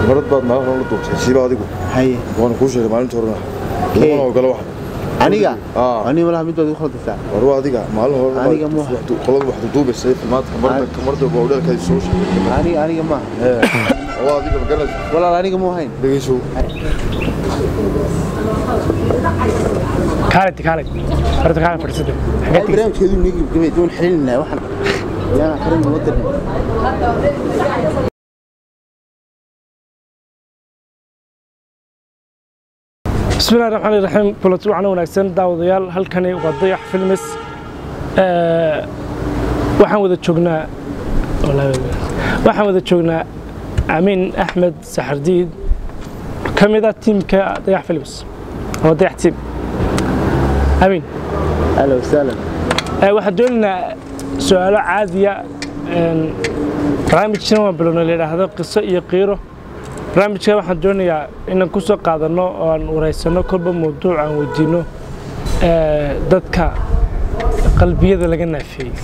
marad baad maalin hore la duubtay siiba adigu haye waana kuu sheegay maalinta horena Kee? lamana ogala wax aniga Aa. aniga malaha mid baad igu khaldaysaa war waa adiga maalin hore Aniga ma- qolada wax duubaysay maanta kamarda Ani- kamarda bowdheelkaay soo sheegay aniga aniga ma ee waa adiga ma garanaysa walaal aniga mu ahayn dhegeyso kaalid kaalid horta kaalid fadhiisada xagee tigis barnaamijkeedu nigi gabay doon xilin waxaan yaana karin wadan بسم الله الرحمن الرحيم كلت وعنا ونagsan daawadayaal halkani waa dayax films ee waxaan wada joognaa waxaan wada joognaa Amin Ahmed Saxardiid kamida tiimka dayax films oo dayax team Amin ahlan wasahlan ee waxaan doonaynaa su'aalo caadiya een barnaamijkan waa bilowna la yidhaahdo qiso iyo qiiro barnaamijka waxaan doonayaa inaan ku soo qaadano oo aan wareysano kolba mawduuc aan weydiino ee, dadka qalbiyada laga naafeeyey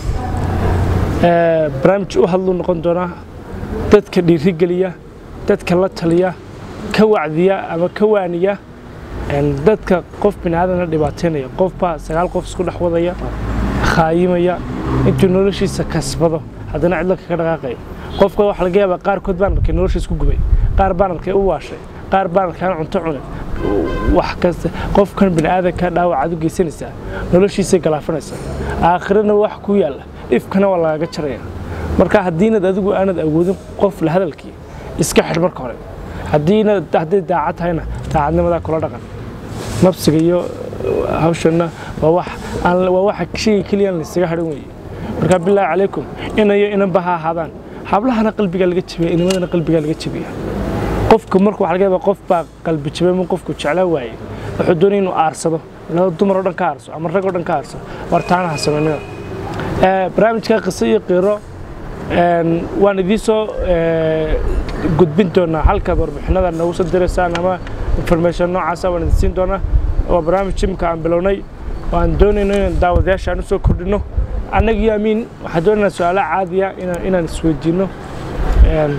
Ee, barnaamij u hadlu noqon doonaa dadka dhiirigeliya dadka la taliya ka wacdiya ama ka waaniya een, dadka qof biniaadana dhibaateynaya qofbaa sagaal qof isku dhex wadaya khaayimaya intuu noloshiisa kasbado haddana cidlo kaga dhaqaaqaya qofka waxaa laga yaabaa qaarkood baan arkay noloshiis ku gubay qaar baan arkay u waashay qaar baan arkay aan cunto cunin wax kasta qofkan bini'aadanka dhaawacaad u geysanaysaa noloshiisay galaafanaysaa aakhirana wax ku yaalla ifkana waa lagaga jaraya marka haddiinad adigu aanad awoodin qof la hadalkii iska xidh marka hore haddiina hadday daacad tahayna daacadnimadaa kula dhaqan nafsiga iyo hawshana waa wax aan waa waxa shayga keliya aan la isaga hadhan weeye marka bilaahi calaykum inayo inanba ha ahaadaan hablahana qalbigaa laga jabiya inimadana qalbigaa laga jabiya qofka marka waxa laga yaabaa qof baa qalbi jabay ma qofku jeclaa waaye wuxuu doonaya inuu aarsado laba dumar oo dhan ka aarso ama rag oo dhan ka aarso war taana ha samaynina Ee, barnaamijka qiso iyo qiiro een, waan idiin soo ee, gudbin doonaa halkaad warbixinada noogu soo diraysaan ama information noocaasa waan idin siin doonaa waa barnaamij jimka aan bilownay oo aan doonayno inaan daawadayaasha aan u soo kordhino annaga iyo amiin waxaan doonaynaa su-aalo caadiya inaan inaan isweydiino een,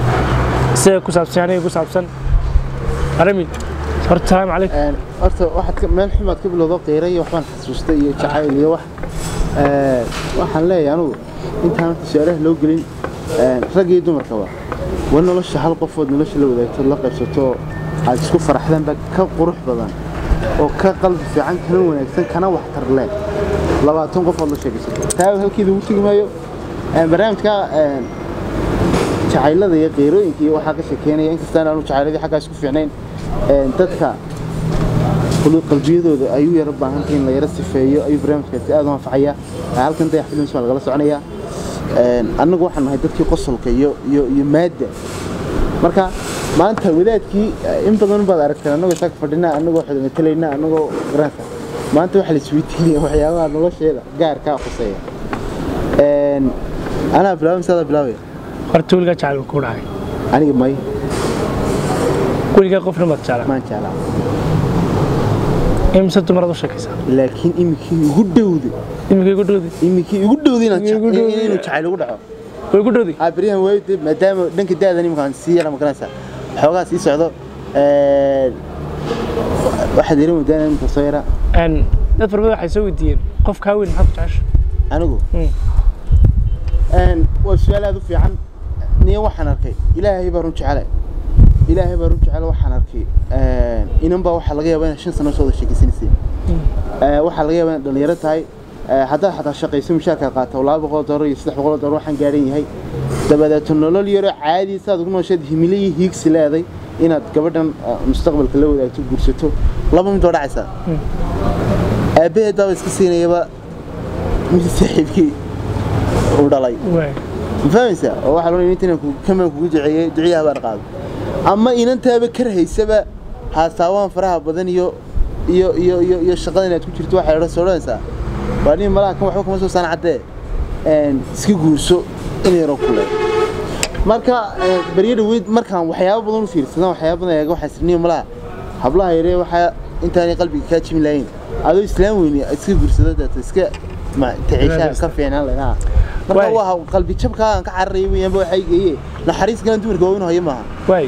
sida ku saabsan aniga ku saabsan aramin horta salaamu calaykum een horta waxaad ka- meel xumaad ka bilowdo qiira iyo waxbaan xasuustay iyo jacayl iyo wax Ee, waxaan leeyahay anugu intaan horta su-aalaha loo gelin een, rag iyo dumarkaba war nolosha hal qofood nolosha la wadaagto la qaybsato aad isku faraxdaan baa ka qurux badan oo ka qalbi fiican kana wanaagsan kana waxtar leh labaatan qofood la sheegaysato taa halkeeda ugu tegi maayo Een, barnaamijka een, jacaylada iyo qiirooyinka iyo waxaa ka sheekeynaya inkastaan aanu jacayladii xaggaas ku fiicnayn een, dadka qulu- qalbiyadooda ayuu yara baahantay in la yara sifeeyo ayuu barnaamijkaasi aad u anfacaya halkan dayax films baa lagala soconaya Een, annagu waxaan nahay dadkii qosolka iyo iyo iyo maadda marka maanta wadaadkii eh, in badan baad aragteen annagoo isaga fadhinaa annagoo xida matalaynaa annagoo garanka maanta waxaa la isweydiinaya waxyaabaha nolosheeda gaarkaa khuseeya Een, anaa bilaabay mise adaa bilaabaya horta weligaa jacayl ku dhacay aniga may weligaa qofna maad jeclaa maan jeclaa imise dumaraad u sheekaysaa laakiin iminkii ugu dhowday iminkay ku dhowdi iminkii ugu dhowday inaan Igu jec- dhowday. inuu jacayl ugu dhaco way ku dhowdi aa beryahan waayo dee maadaama dhanka da'dan iminkaan sii yara magaranaysaa xoogaa sii socdo een, waxaad yara moodaan iminka soo yara Een, dad fara badan waxay soo weydiiyeen qof kaa weyn maxaad ku jecesha anigu Mm. Een, waa su-aal aad u fiican niyo waxaan arkay ilaahay baa run jecele ilaahay baa run jecele waxaan arkay een, inan baa waxaa laga yaabaa inaad shan sano soo wada sheekeysanayseen Ee, waxaa laga yaabaa inaad dhalinyaro tahay Ee, haddaad xataa shaqayso mushaarkaad qaata laba boqol doolar iyo saddex boqol doolar waxaan gaadhan yahay dabadeeto nolol yaro caadi saad ugu noosheed himilo iyo hiigsi leeday inaad gabadhan ah, mustaqbalka la wadaagto guursato laba mid waa dhacaysaa aabbaheed baaba iska siinayaba mid saaxiibkii uu dhalay waay ma fahmaysaa oo waxaa loo inta inaan kamaan kugu duceeyey duciyaha baan qaado ama inantaaba kar haysaba haasaawaan faraha badan iyo iyo iyo iyo iyo shaqada inaad ku jirto waxay odhan soo odhanaysaa waa nin malaha kan waxba kama soo saan caddee een, iska guurso in yaroo kule marka ee, baryo dhaweyd markaan waxyaabo badan u fiirsadaan waxyaabo badan eega waxaa sirniyo malaha hablaha yaree waxaa intaanay qalbiga kaa jimi lahayn adoo islaam weyni iska guursado deeto iska ma taciishaa ka fiicnaan lahaa marka Waay. waa qalbi jabka aan ka cararaya weeyaan ba waxay geeye naxariis galan dumarka waa inuu hayo maaha waay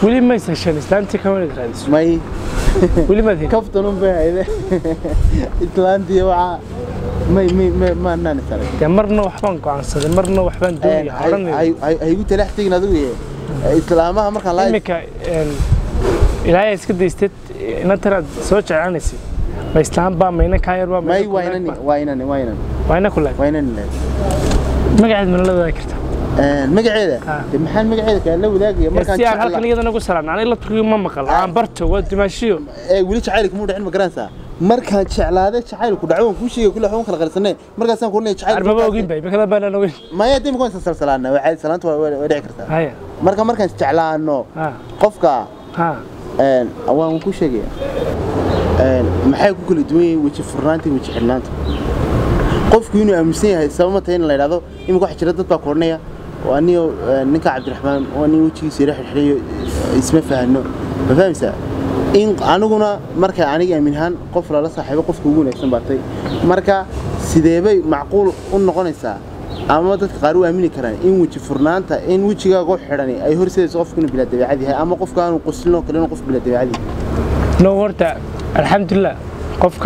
weli ma heshan islaantii kama inaad raadiso may weli maad helin kaftan un bay hayde itlaantii waxaa may may may ma naan saray dee marna waxbaan go'aansaday marna waxbaan doonaya odhanaya haygu talax tegin adigu ye islaamaha markaan laa iminka een, ilaahay iska daystad inantanaad soo jeclaanaysid ma islaan baa mayna kaa yar baa may mayna waa inani waa inani waa inani waa ina ku laag waa inani leed magaceed mana la wadaagi karta magaceeda Ah. de maxaan magaceeda kaa la wadaagaya markaan si aan jecla- halkan iyadana ugu salaamna aniga la turkiga ma maqal aan barto waa dimaashiyo ee weli jacaylka muu dhicin ma garanaysaa markaan jeclaaday jacaylku dhaco waan kuu sheegay kulle waxba kala qarsanay markaasaan ku leeyahay jacayl arbaba ogin bay bakada baanaan ogin maya dib kuwan salsalaana waa salaanta waa waa dhici kartaa haya marka markaan jeclaano ha qofka ha een waan ku sheegaya een maxay ku kala duwan yihiin weji furnaanta iyo weji xidhnaanta qofku inuu aaminsan yahay sabab ma tahay in la yidhaahdo imika waxa jira dad baa koranaya oo aniyo een, ninka cabdiraxmaan oo nin wejigiisa yara xidhxidhayo isma fahano ma fahmaysaa in aniguna marka aniga aamin ahaan qof lala saaxiibo qofka ugu wanaagsan baatay marka sideebay macquul u noqonaysaa ama dadka qaar u aamini karaan in weji furnaanta in wejigaaga xidhani ay horseedayso qofku inuu bilaa dabeecad yahay ama qofka aanu qoslin oo kale inuu qof bilaa dabeecad yahay no horta alxamdulilah qofka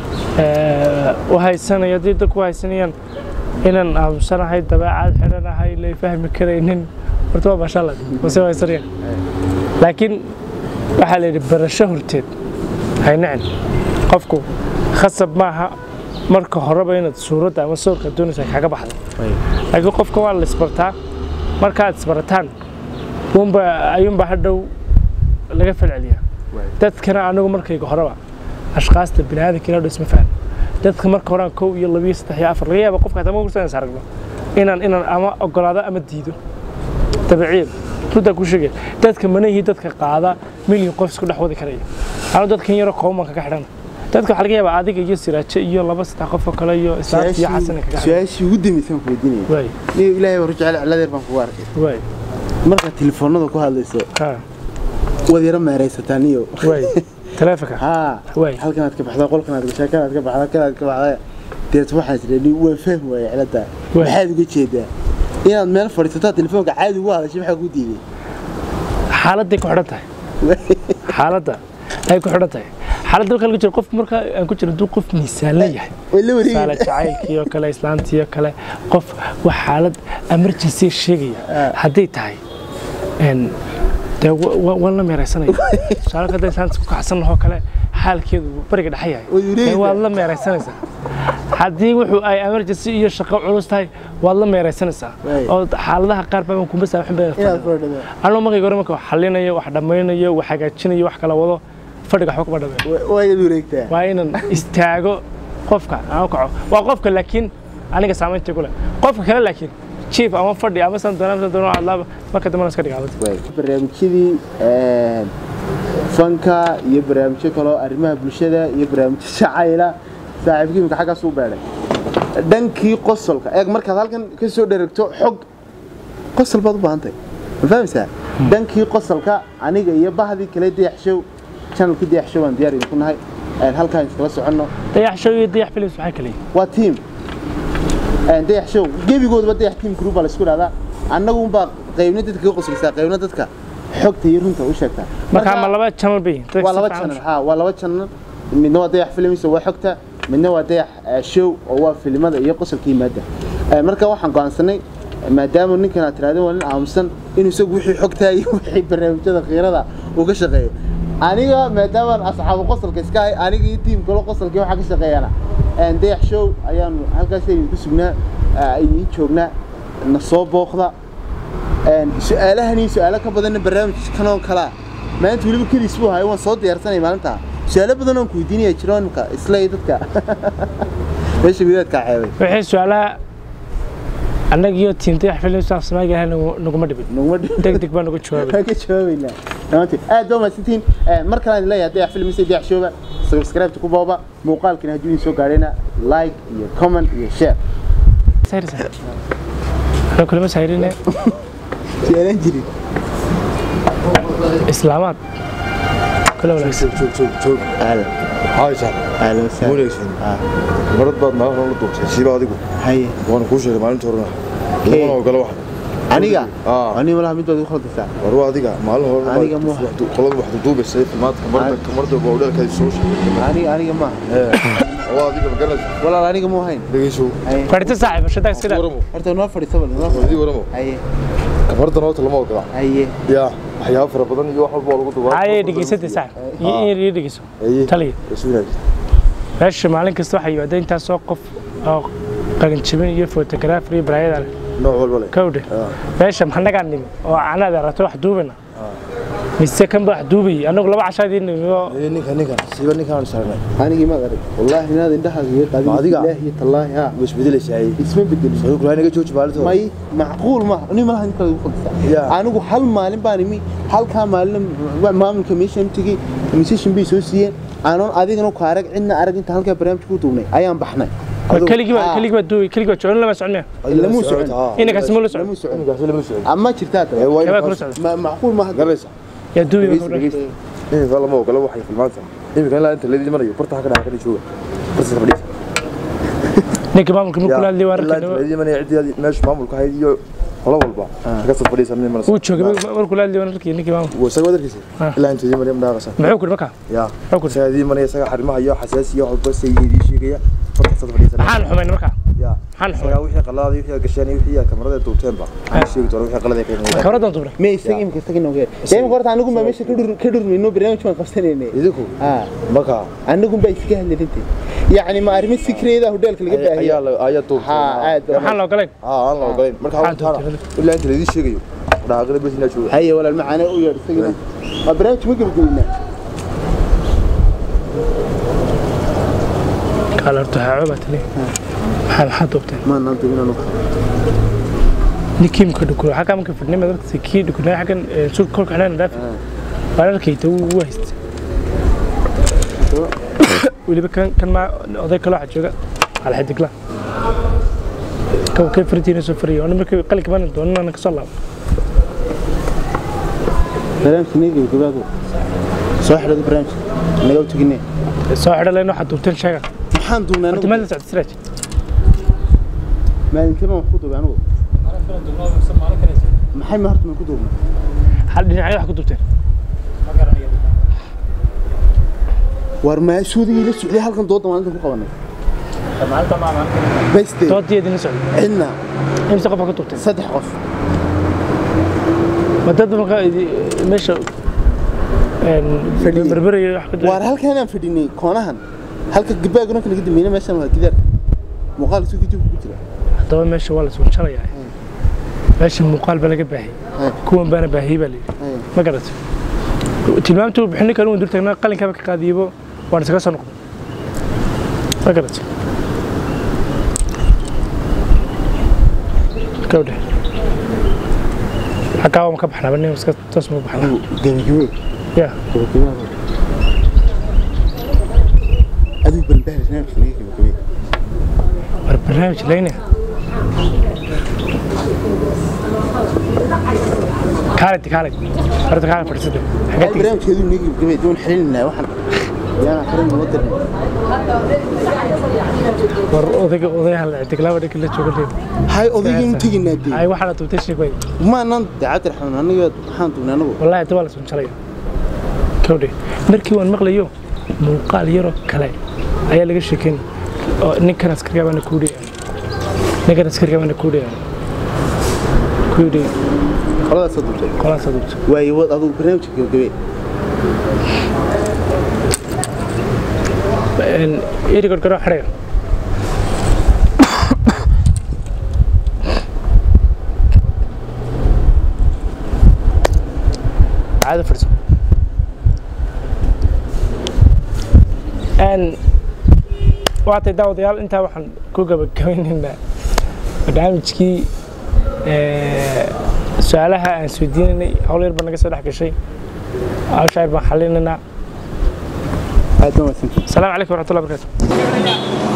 ee, u haysanaya haddii dadku u haysanayaan inaan aamusanahay dabeecad xidhanahay lay fahmi karaynin horta waa maashaalla wase u haysanayaan laakiin waxaa la yidhi barasho horteed haynacin qofku khasab maaha marka horeba inaad suuradda ama sawirka doonaysa kaga baxdo laakiin qofka waa la isbartaa markaad isbarataan unba ayuunba hadhow laga falceliyaa dadkana anigu markayga horeba ashkaasta biniaadanka inaa isma fahmo dadka marka horaan kow iyo labiyo saddex iyo afar laga yaaba qofka hataa ma kursan aragno inaan inaan ama ogolaado ama diido dabiiciyan runtaa ku sheegaya dadka manahii dadka qaada milyan qof isku dhex wadi karaya anu dadkan yaro kooban kaga xidhana dadka waxaa laga yaabaa adiga iyo siraajo iyo laba saddex qof oo kale iyo islaanta iyo xasan kaga xidhan su-aashii ugu dambeysaan ku weydiinaya waay niyo ilaahay war jecel ciladeer baan kugu arkay waay markaad telefoonada ku hadlayso ha waad yara meeraysataa niyo waay taleefanka haa Waay. halkanaad ka baxdaa qolkanaad gashaa kanaad ka baxdaa kanaad ka baxdaa deet waxaan isleeni waan fahmi waaya cilada Waay. maxaad uga jeedaa inaad meel fadhiisataa telefoonka caadi ugu hadashay maxaa kuu diiday xaaladday ku xidhan tahay xaaladda ay ku xidhan tahay xaaladda marka laga jiro qofku marka aan ku jiro hadduu qof miisaan leeyahay way la saala wareegi jacaylkii oo kale islaantii oo kale qof wax xaalad emergency sheegaya hadday tahay een dee wa- wa- waan la meeraysanaya tusaale hadday islaanta ku kacsan oo kale xaalkeedu bariga dhexe yahay Way wareegaysaa. dee waad la meeraysanaysaa haddii wuxuu ay emergency iyo shaqo culus tahay waad la meeraysanaysaa Waay. oo xaaladaha qaar baa kuma saaxin baa inaad fadhido anoo markayga hore marka wax xallinayo wax dhammaynayo wax hagaajinayo wax kala wado fadhiga waxba kuma dhameeyo waayad wareegtaa waa inaan istaago qofka aan u kaco waa qofka laakiin aniga saamaynta ku leh qofka kale laakiin jief ama fadhi ama san doona san doona hadlaaba marka dambena iska dhigaabad barnaamijyadii een, fanka iyo barnaamijyo kaloo arrimaha bulshada iyo barnaamijyo jacayla saaxiibkii imika xaggaas u beedhay dhankii qosolka eeg markaad halkan ka soo dheragto xog qosol baad u baahantahay ma fahmaysaa dhankii qosolka aniga iyo bahdii kale dayaxshow channelkii dayaxshow aan diyaar idinku nahay een, halkaan iskala soconno dayax show iyo dayax films waxay kale yihiin waa tiim Een, dayax show gebigoodaba dayax tiim group baa la isku dhahdaa annagu unbaa qaybna dadka ka qosoleysaa qaybna dadka xogta iyo runta u sheegtaa marka ma laba channel bay yihiin dadka waa si laba fiican u channel ha waa laba channel midna waa dayax films oo waa xogta midna waa dayax eh, show oo waa filimada iyo qosolka yimaada Eh, marka waxaan go'aansanay maadaama ninkan aad tirahdeen waa nin aamusan inuu isagu wixii xogtaa iyo wixii barnaamijyada khiirada uu ka shaqeeyo aniga maadaama asxaabu qosolka iska ahay aniga iyo tiim kale qosolkii waxaa ka shaqeeyana een, dayax show ayaanu halkaas aynu ku sugnaa eh, aynu joognaa na soo booqda een, su-aalahan iyo su-aalo ka badanna barnaamijkan oo kalaa maanta weliba keliis buu hayo waan soo diyaarsanay maalintaa su-aalo badan oon ku weydiinaya jiro imka isla iyo dadka meesha gudaadkaa ceebay wixii su-aalaha annaga iyo tiim dayax films af soomaaliga ahay naguma dhibin naguma dhi deg deg baa nagu jawaabay waan ka jawaabaynaa dhammaantiin aad baa mahadsantihiin Eh, mar kale aan leeyahay dayax filmisa dayax showga subscribe ku booba muuqaalkina hadduu idin soo gaadhayna like iyo comment iyo share sayrisa anoo kulama sayrine su-aalaan jirin islaamaad kula wanaagsan joog joog joog ahlan haysan ahlan wasahlan wanaagsan Ah, marad baad maalin hore la duubtay siiba adigu haye waana kuu sheegay maalinta horena Kee. laguna ogolo waxa aniga aa aniga malaha mid baad igu khaldaysaa war waa adiga maalin hore Aniga ma- qolada wax duubaysay maanta kamarda kamarda waa udhalkaadi soo sheegay aniga aniga maaha waa adiga ma garanaysa walaal aniga mu ahayn dhegeyso Haye. fadhiista saaxiib shadaag iska daa waramo horta noo fadhiisa bal noo wadii waramo haye kamardan horta lama ogola haye yaa waxyaabo fara badan iyo wax walba waa lagu duubaa haye dhegeysatay saaxiib iyo in yar iyo dhegeyso Haye. taliya Iswinaag. meesha maalin kasta waxaa yimaada intaasoo qof oo qalinjibin iyo photographer iyo baraayada leh nooc walba leh kawdhe Ah. meesha maxanagaa nimi oo anaad aragto wax duubina mise kan ba wax duubayay anagu laba cashaadii nimi oo Ee, ninkan ninkan siiba ninkaan saarnay anigii maad arag wallaahi inaad indhahaaga iga qaadin Ma adiga? ilaahi tallaahi haa way isbedelaysaa isma bedelin soo kulaa naga jooji maalinta may macquul ma aniga malaha inta igu khaldaysaa Yeah. anigu hal maalin baan imi halkaa maalin maamulka meeshaan tegey musician bay soo siiyeen aanon adigana ku arag cidna arag inta halkaa barnaamij ku duubnay ayaan baxnay keligii baa Ah. keligii baa duubay keligii baa jecel lama socon miya lamuu socon. inankaasi ma la socon Lamuu socon. ninkaasi lama socon ama jirtaa Ee, tahay waa kabaa inuu kula kaas- socda Ma- macquul ma garanaysa yaa duubay Dhegeysta, dhegeysta. iminka lama ogola waxay filmaanta iminka ilaa inta leedii marayo barta ha ka dhaca ka jooga barta ka fadhiisa ninka maamulka markuu la hadlay waa ilaa inta arkay leedii manaya ciddii meesha maamulka ahayd iyo qola walba ka soo fadhiisa nin mana uu joogay markuu la hadlay waa arkay ninkii maamulka wuu isaga wadarkiisa Ah. ilaa inta leedii manaya madhaaqasa muxuu kuri markaa yaa muxuu kuri isaga leedii manaya isaga xarimaha iyo xasaasi iyo waxba say idii sheegaya barta ka fadhiisa maxaan xumayn markaa yaa maxaan xumayn isaga wixii qaladaada wixii gasheen iyo wixii kamarada duubteenba aan sheegi doona wixii qalad ay keenayaan kabradan duubnay me isaga imika isaga inoogeer dee horta anigu baa meesha ka dhur- ka dhurmayno barnaamij baan qabsanaynay idinku haa marka anigu baa iskaga hadlarintii yacni ma arrimo sikreeda hoteelka laga ayaa baahiya la- ayaa duubtay haa aad waxaan la ogolayn aa aan la ogolayn marka Maxaa hawtaana duubtay? ilaa inta leedii sheegayo dhaaqada bes inaa jooga haye walaal macaane u yeedh isagana waa barnaamij ma gebagabeynaa kaala horta waxaa cooba tali maxaa maxaa duubtay maanaan duubin anu ninkii mka dhukuro xaggaa marka fadhnay madarkasi kii dhukunay xaggan sul kolka xidhana dhaafi waan arkayta wuu haystay weliba kan kan maa oday kaloo waxaa jooga alxidigla kan kay fartiina soo fariyay ona markii qalinka baan doonana kasoo laabo barnaamijka naga gebagabaadu soo xidhada barnaamijka naga u teginee soo xidha leen waxaa duubteen sheega maxaan duubnay horta anigu meel la socda siraaj maalintee baan wax ku duubay anigu maxay ma horta maan ku duubnay hal dhinacyo wax ku duubteen war maasuudigii la socday halkan dooda maalintan ku qabanay beste doodii idinla socda cidna imse qof baa ku duubteen saddex qof ma dad marka idi- meesha Fadhiyey. berberayo wax ku waar halkan aan fadhinay koonahan halka gabaaguna kala gadameyna meeshan waa gidaar muuqaal isu kadib ku jira haddaba meesha waa la sunjalayaa meesha muuqaal baa laga baahiyey Hey. kuwan baana baahiyey baa layidhi Hey. ma garatay tilmaamtuu bixini kale waan dur taagnaa qalinkaaba ka qaadiyebo waan isaga soo noqday ma garatay gabdhe xaggaa waan ka baxnaa nin iska toos ma baxnaa gabagabe ya gabagabe adigu balbahal barnaamijka naga gabagabe war barnaamij leyne kaalid kaalid horta kaalid fadhiisada xagee tegey barnaamijkeedu naga gabagabe doon xililinaa waxaan yaana qarin noo dirnay war odayga odayaha la ictiklaaba dhanka la jooga leed hay odaygii u teginaa dee ay waxaana duubtay sheeg way maanaan daacad raxmaan aniga waxaan duubnay anagu wallaahi inta waa la sunjalaya kawdhe markii waan maqlayo muuqaal yaroo kale ayaa laga sheekeyn oo ninkan askarga baana kuu dhiyaan ninkan askarga baana kuu dhiyaan kuu dhiy qoladaasoo duubtay qolaasa duubta waayo wad adugu barnaamijka gabagabe iri gorgoro xidhayo caado fadhiso waatay daawadayaal intaa waxaan ku gabagabeynaynaa barnaamijkii su-aalaha aan isweydiinaynay hawl yar baa naga soo dhex gashay hawsha yar baan xalinaynaa aad baa mahadsantihiin السلام عليكم ورحمة الله وبركاته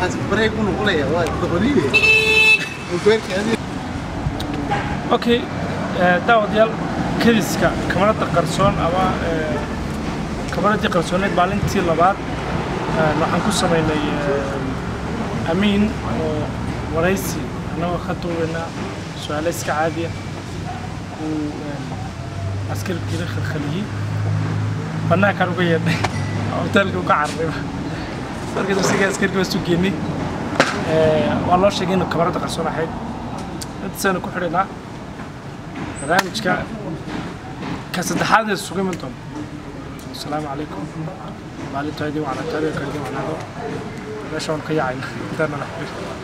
waxaas bareeg u noqonaya waa doqoniye weerkaadi okay eh, daawadayaal kediska kamarada qarsoon ama eh, kamaradii qarsooneed maalintii labaad eh, waxaan ku samaynay eh, amiin oo waraysi annagoo ka duubaynaa su-aalo iska caadiya uu eh, askarkiina khalkhaliyey bannaankaan uga yeedhay hoteelka uga cararayba markaas isaga askarkii waa sugeennay waa loo sheegay inuu kamarada qarsoon ahayd intaasaynu ku xidhaynaa barnaamijka ka saddexaad ee suga iman doona asalaamu calaykum maalintaydii wacnataadii kalidii wacnaado meesha waan ka yacayna intaana la xiriir